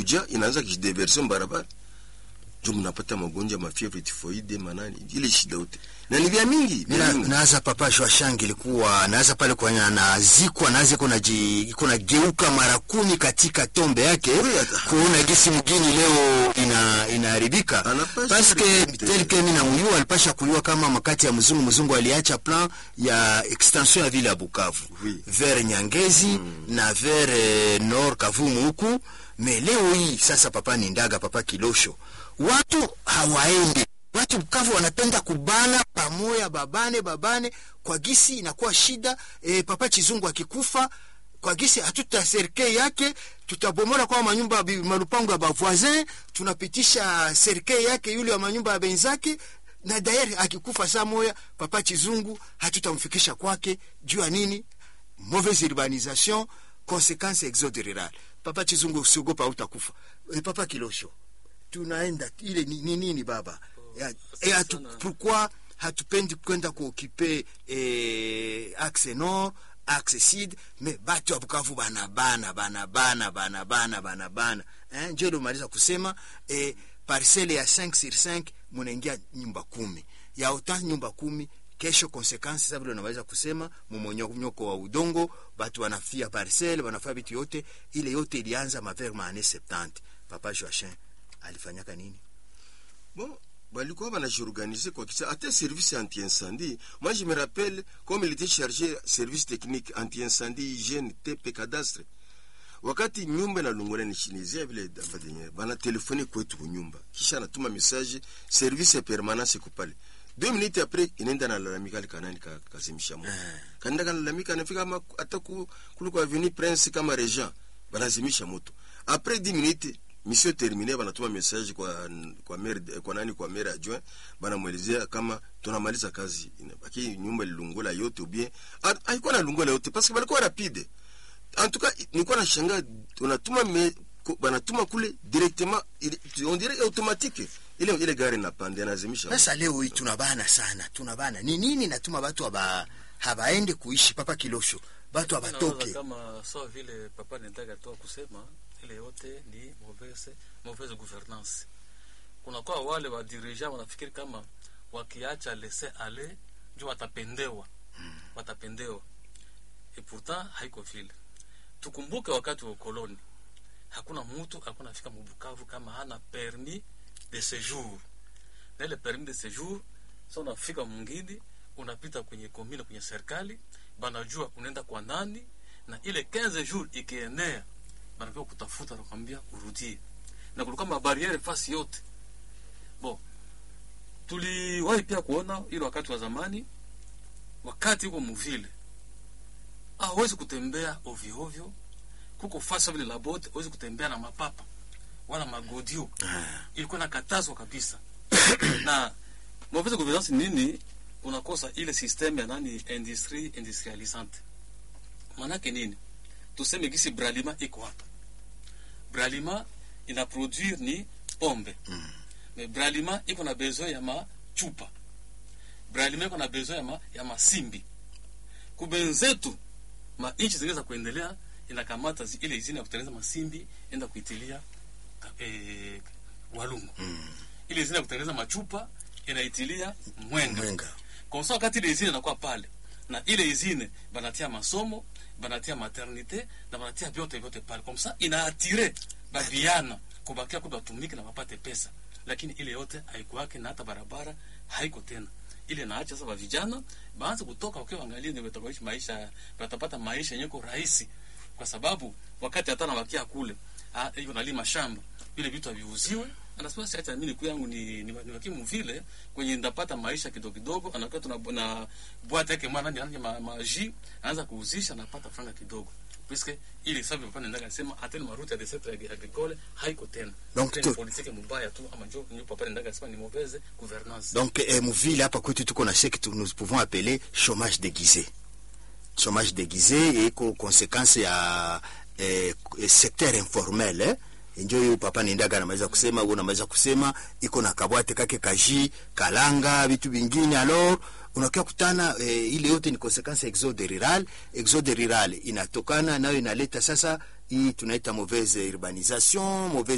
inakuja inaanza kijideverse barabara njo mnapata magonjwa mafievre tifoide manani ile shida yote na ni vya mingi vya Mina, mingi. naza papa Joachang ilikuwa naza pale kwenye anazikwa naza iko naji iko nageuka mara kumi katika tombe yake Oui, ata- kuona gisi mgini leo ina inaharibika Anapasha paske haribika. tel que mina muyua alipasha kuyua kama makati ya mzungu mzungu aliacha plan ya extension ya vile ya Bukavu Oui. vers Nyangezi na vers eh, Nord Kavumu huku me leo hii sasa papa ni ndaga papa Kilosho watu hawaendi watu Bukavu wanapenda kubana pamoya babane babane kwa gisi inakuwa shida e, papa Chizungu akikufa kwa gisi hatuta serikali yake tutabomola kwa manyumba bi- malupango ya bavoisin tunapitisha serikali yake yule wa manyumba ya benzake na dayari akikufa saa moya papa Chizungu hatutamfikisha kwake juu ya nini mauvaise urbanisation conséquence exode rural papa Chizungu usiogopa utakufa e, papa Kilosho tunaenda ile ni ni nini baba ya, e, hatu, pourquoi hatupendi kwenda kuokipe eh, axe nord axe sud me batu ya Bukavu banabana banabana banabana banabana eh, njo ilomaliza kusema eh, parcele ya 5 sur 5 munaingia nyumba kumi ya uta nyumba kumi kesho konsekansi sasa vile unaweza kusema mumonyoko wa udongo batu wanafia parcele wanafia vitu yote ile yote ilianza maver maane 70 papa Joachim alifanyaka nini bon balikuwa banajiorganize kwa kisa hata service anti-incendie moi je me rappelle comme il était chargé service technique anti-incendie hygiène tepe cadastre wakati nyumba inalungula nishinizia vile dafadenye bana telefone kwetu kunyumba kisha anatuma message service ya permanence kupale deux minutes après inaenda nalalamika likanani ka, kazimisha moto kanaenda kanalalamika anafika ama hata ku- kule kwa avenue prince kama regent banazimisha moto après 10 minutes mission termine banatuma message kwa kwa maire kwa nani kwa maire adjoint banamwelezea kama tunamaliza kazi inabaki nyumba ilungula yote ou bien Ha- haikuwa na lungula yote parce que balikuwa rapide en tout cas nilikuwa nashangaa unatuma me, ku- banatuma kule directement ile- on dirait automatique ile ile gari napande anazimisha sasa leo hii tunabana sana tunabana ni nini natuma batu haba habaende kuishi papa kilosho batu Nawaza habatoke kama sawa vile papa nitaka toa kusema ile yote ni mauvaise mauvaise gouvernance kunakuwa wale wa dirigeant wanafikiri kama wakiacha laisser aller ndio watapendewa watapendewa et pourtant haiko vile tukumbuke wakati wa ukoloni hakuna mtu alikuwa nafika mubukavu kama hana permis de séjour na ile permis de séjour sa unafika mwingine unapita kwenye komine kwenye serikali banajua unaenda kwa nani na ile 15 jours ikienea banapewa kutafuta nakwambia urudie na kulikuwa mabariere fasi yote bo tuliwahi pia kuona ile wakati wa zamani wakati huko muvile hawezi kutembea ovyo ovyo kuko fasi vile labote hawezi kutembea na mapapa wala magodio ilikuwa nakatazwa kabisa na mauvaise gouvernance nini unakosa ile systeme ya nani industrie industrialisante manake nini tuseme gisi bralima iko hapa bralima ina produire ni pombe mm. me bralima iko na besoin ya machupa bralima iko na besoin ya, ma, ya masimbi kubenzetu mainchi zingine za kuendelea inakamata zi- ile izini ya kutengeneza masimbi enda kuitilia ka- eh, walungu mm. ile izini ya kutengeneza machupa inaitilia mwenga mwenga kwa sababu wakati ile izine inakuwa pale na ile izine banatia masomo banatia maternite na banatia vyote vyote pale kwa msa inaatire babiana kubakia kwa batumike na wapate pesa lakini ile yote haikuwake na hata barabara haiko tena ile naacha sasa vijana baanze kutoka wakiwa angalia ni wataishi maisha watapata maisha yenye kwa rahisi kwa sababu wakati hata nawakia kule ah, hiyo nalima shamba vile vitu haviuziwe anasema si acha mimi niku yangu ni ni, ni wakimu vile kwenye ndapata maisha kidogo kidogo anakuwa tuna na bwata yake mwana ni anaje ma, ma ji anaanza kuuzisha anapata franga kidogo puisque ile sababu papa nenda kasema hata ni maruti ya desert agricole haiko tena Donc Tena tu- ni politique mbaya tu ama njo nyo papa nenda kasema ni mauvaise gouvernance donc eh, muvile hapa kwetu tuko na ce que tu- nous pouvons appeler chômage déguisé chômage déguisé iko conséquence ya eh, secteur informel eh? njo hiyo papa nindaga anamaliza kusema huo unamaliza kusema iko na kabwate kake kaji kalanga vitu vingine alors unakia kutana eh, ile yote ni conséquence ya exode rural exode rural inatokana nayo inaleta sasa hii tunaita mauvaise urbanisation mauvaise